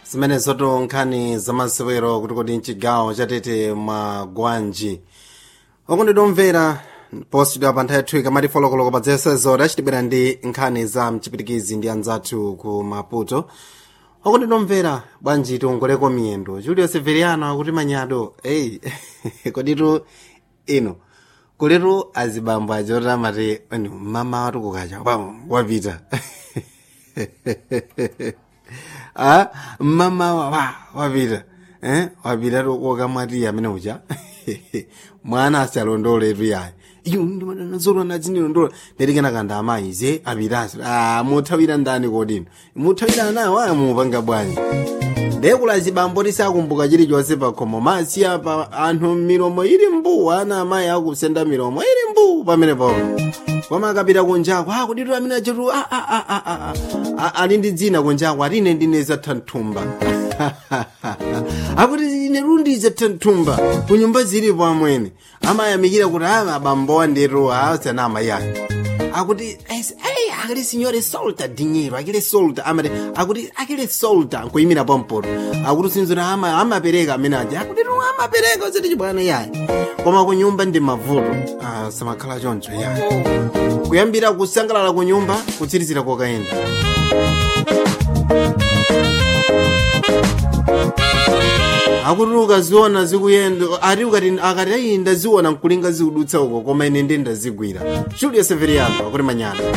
zimenezoto nkhani zamasewero kuti kodi mchigawo chatete magwanji okundidomvera postidwa pa nthawi yathu ikamati folokoloko pa dzesezo tachitibwera ndi nkhani za mchipitikizi ndi anzathu ku maputo okundidomvera bwanji tiongoleko miyendo julio severiano akuti manyado eyi koditu ino kuletu azibambo achoti amati ani mama watu kukacha pam wapita ah mama wa wa wapita eh wapita tu kokamwati amene uja mwana asalondoletu yayi iyo ndimadanazorwa nadzinilondola ndatikena kanda amayi ze apitasi ah muthawira ndani kodino muthawira anawo amupanga bwanji ndekula zibambo tisakumbuka chilichonse pakhomo masiya pa anthu milomo ili mbu ana amayi akusenda milomo ili mbu pamene papo koma akapita kunjako akuditu amene achetu ali ndi dzina kunjako ati ine ndine zathanthumba akuti ine lundi zathanthumba kunyumba zilipo amwene amayamikira kuti a abambowa ndetu asana amayi ake akuti ei akili signore solta dinheiro akile solta amati akuti akile solta nkuyimira pampoto akuti sinzira ama amapereka amene aja akuti tu amapereka usati chibwana yayi koma kunyumba ndi mavuto ah, samakhala choncho yayi kuyambira kusangalala kunyumba kutsirizira kokayenda akuti ukaziona zikuyenda ati ukati akati ayi ndaziona nkulinga zikudutsa uko koma ine ndi ndazigwira julio severiano akuti manyana